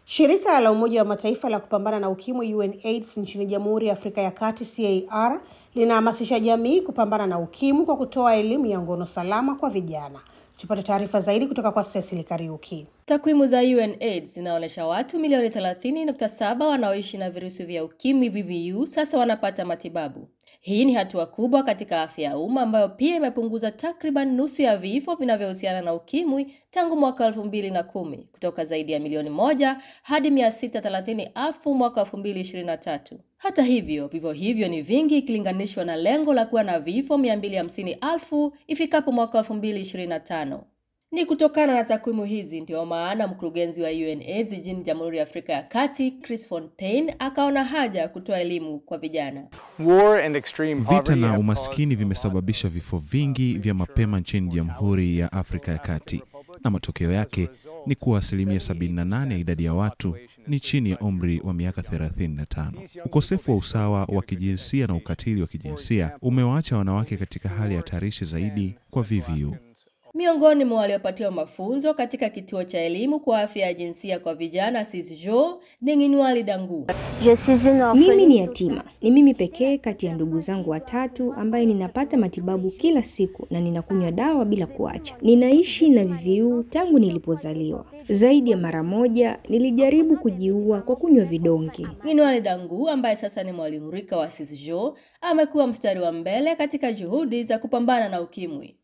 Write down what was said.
Shirika la Umoja wa Mataifa la kupambana na ukimwi UNAIDS nchini Jamhuri ya Afrika ya Kati CAR linahamasisha jamii kupambana na ukimwi kwa kutoa elimu ya ngono salama kwa vijana. Tupate taarifa zaidi kutoka kwa Cecily Kariuki. Takwimu za UNAIDS zinaonyesha watu milioni 30.7 wanaoishi na virusi vya ukimwi VVU sasa wanapata matibabu. Hii ni hatua kubwa katika afya ya umma ambayo pia imepunguza takriban nusu ya vifo vinavyohusiana na ukimwi tangu mwaka elfu mbili na kumi kutoka zaidi ya milioni moja hadi mia sita thelathini elfu mwaka elfu mbili ishirini na tatu. Hata hivyo, vifo hivyo ni vingi ikilinganishwa na lengo la kuwa na vifo mia mbili hamsini elfu ifikapo mwaka elfu mbili ishirini na tano. Ni kutokana na takwimu hizi ndiyo maana mkurugenzi wa UNAIDS jijini Jamhuri ya Afrika ya Kati, Chris Fontaine, akaona haja ya kutoa elimu kwa vijana. Vita na umaskini vimesababisha vifo vingi vya mapema nchini Jamhuri ya Afrika ya Kati, na matokeo yake ni kuwa asilimia 78 ya idadi ya watu ni chini ya umri wa miaka 35. Ukosefu wa usawa wa kijinsia na ukatili wa kijinsia umewaacha wanawake katika hali hatarishi zaidi kwa VVU. Miongoni mwa waliopatiwa mafunzo katika kituo cha elimu kwa afya ya jinsia kwa vijana Sisjo ni Nginwali Dangu. Mimi ni yatima, ni mimi pekee kati ya ndugu zangu watatu ambaye ninapata matibabu kila siku na ninakunywa dawa bila kuacha. Ninaishi na VVU tangu nilipozaliwa. Zaidi ya mara moja nilijaribu kujiua kwa kunywa vidonge. Nginwali Dangu ambaye sasa ni mwalimu rika wa Sisjo amekuwa mstari wa mbele katika juhudi za kupambana na ukimwi.